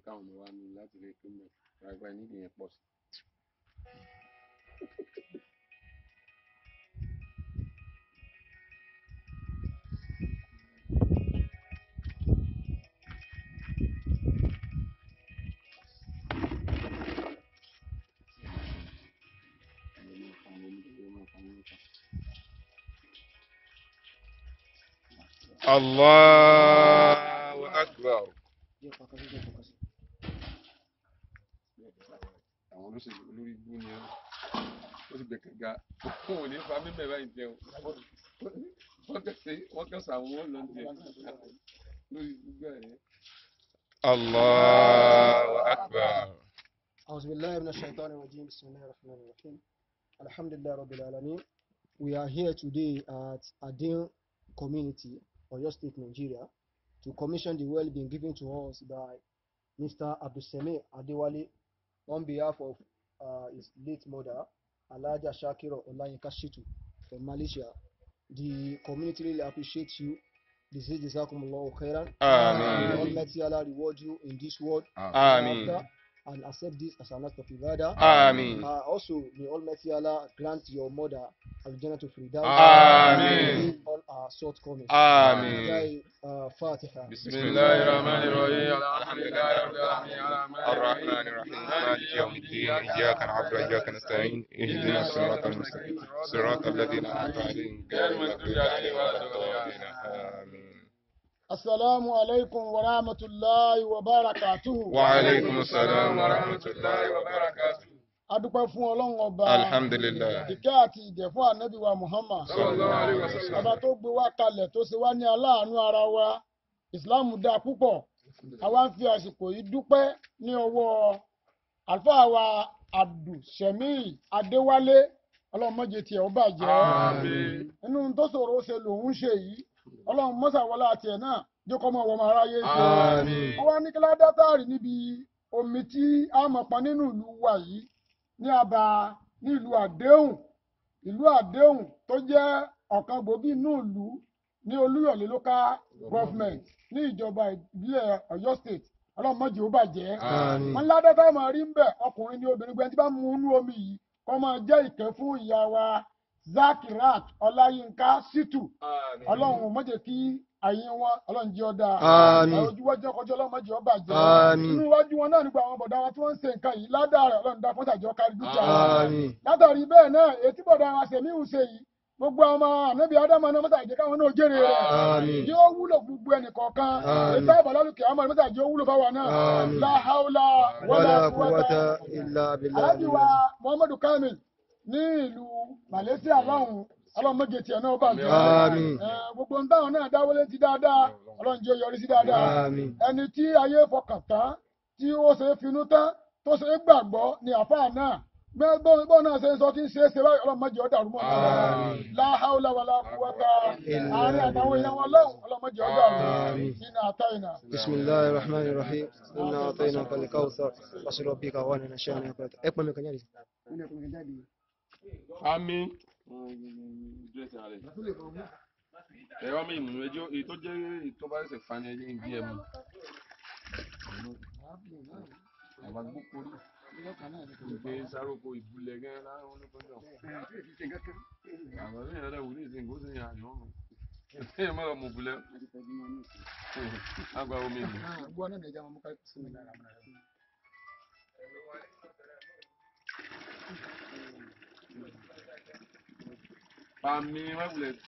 káwọn ọmọ wa ní láti lè pín mẹ́ gbàgbà nídìí yẹn pọ̀ sí. Allahu akbar. àwọn olóṣèlú olórí ibú ni ó ó ti gbẹ̀kẹ̀ ga fún òní fa mímẹ̀ báyìí jẹun wọ́n kẹsẹ̀ wọ́n kẹsẹ̀ àwọn wọn lọ jẹ lórí gbígbà yẹn. Allahu akbar. أعوذ بالله من الشيطان الرجيم بسم الله الرحمن الرحيم الحمد لله رب العالمين We are here today at Adin Community, Oyo State, Nigeria, to commission the well being given to us by Mr. Abdulsemi Adewale on behalf of uh, his late mother, Alaja Shakiro Olayinka Shitu from Malaysia. The community really appreciates you. This is Jazakumullahu khairan. Amen. May Almighty Allah reward you in this world Amen. hereafter and accept this as an act of ibadah. Amen. Uh, also, may Almighty Allah grant your mother Al-Jannah to Firdaus. Amen. All our shortcomings. Amen. Jai, uh, Fatiha. بسم الله الرحمن الرحيم الحمد لله رب العالمين الرحمن الرحيم مالك يوم الدين إياك نعبد وإياك نستعين اهدنا الصراط المستقيم صراط الذين أنعمت عليهم غير المغضوب عليهم ولا الضالين آمين Assalamu alaikum wa rahmatullahi wa barakatuhu. وعليكم السلام ورحمة الله وبركاته A dúpẹ́ fún Ọlọ́run ọba. الحمد لله Ìkẹ́ àti ìgẹ̀ fún ànábì wa Muhammad. sallallahu alaihi wasallam. Ọba tó gbé wa kalẹ̀ tó ṣe wá ní aláàánú ara wa. Ìsìláàmù dáa púpọ̀. Àwa ń fi àsìkò yìí dúpẹ́ ní ọwọ́ àlùfáà wa Abdulsemi Adéwálé. Ọlọ́run má jẹ́ tiẹ̀ ó bàjẹ́. Àmín. Inú tó ṣòro ó ṣe lòun ṣe yìí. Ọlọ́run mọ́sàwọlá tiẹ̀ náà jókòó mọ́ ọmọ aráyé ṣe. Àmín. wọ́n wá ní kí ládátàrí níbi omi tí a mọ̀ pọn nínú ìlú wa yìí ní aba ní ìlú àdéhùn ìlú àdéhùn tó jẹ́ ọ̀kan gbòógì inú ìlú ní olúyọ̀lé local government ní ìjọba ìbílẹ̀ ọ̀yọ́ state ọlọ́run má jẹ́ ó bàjẹ́ Àmín. wọ́n ládátà máa rí ń bẹ̀ ọkùnrin ní obìnrin gbẹ́ni tí bá mú inú omi yìí kọ́ máa jẹ́ ìkẹ́ fún ìyá wa zakirat ọláyínká ṣítù ọlọ́run má jẹ́ kí àyè wọn ọlọ́run jẹ́ ọ̀dà Àmín. ojú wájú ọkọjọ́ ọlọ́run má jẹ́ ó bàjẹ́ Àmín. inú iwájú wọn náà nígbà àwọn bọ̀dá wa tí wọ́n ń ṣe nǹkan yìí ládàá rẹ̀ ọlọ́run dá fún tàjọ́ kárí dúkìá wọn. Àmín. látàrí bẹ́ẹ̀ náà etí bọ̀dá wa ṣèmí ń ṣe yìí gbogbo ọmọ ànábì ádámù náà mọ́tà ìjẹ́ káwọn náà jèrè rẹ̀ Àmín. yóò wúlò fún gbogbo ẹnì kọ̀ọ̀kan Àmín. ètò àbálálùkì àmọ́ mọ́tà ìjẹ́ wúlò fáwọn náà Àmín. láhàúlà Wala quwwata illa aláàjì wa billah. muhammadu kamil ní ìlú malaysia lọ́hùn ọlọ́run méje tiẹ̀ náà bàjẹ́ Àmín. Eh, gbogbo ń táwọn náà dáwọ́lé ti dáadáa ọlọ́run jẹ́ ó yọrí sí dáadáa Àmín. ẹni tí ayé fọkàn tán tí ó ṣe é finú tán tó ṣe é gbàgbọ́ ni àfáà náà bẹ́ẹ̀ bọ́ bọ́ náà ṣe ń sọ tí ń ṣe é ṣe báyìí ọlọ́run mọ́jọ́ dàrú mọ́ ọ̀nà Àmín. láhàúlà wà láfúwọ́ta Illa àárín àtàwọn èèyàn wọn lọ́hùn ọlọ́run mọ́jọ́ dàrú Àmín. nínú àtàyìnà. بسم الله الرحمن الرحيم إنا أعطيناك الكوثر فصل ربك وانا شانك اقبل من كنيري Àmín. dírẹ́sì rẹ̀ ẹ̀rọ mi ìmùnú ẹjọ́ èyí tó jẹ́ èyí tó bá ṣẹ̀ṣẹ̀ fani ẹjẹ́ ìdí ẹ̀ mú. àwa gbókòrí ìgbé sáròkò ìbúlẹ̀ gẹ́gẹ́ láwọn olókòjọ́. àwọn ọ̀rẹ́ yẹn lẹ́wọ̀ ní ìsìn kó sì yàn àyàn ọ̀run. ẹ̀yìn mọ́ra mọ̀ búlẹ̀. àgbà omi ìlú. gbọ́ náà nìjà wọn mú ká sí mi lára. Pàmì wẹ́wùlẹ̀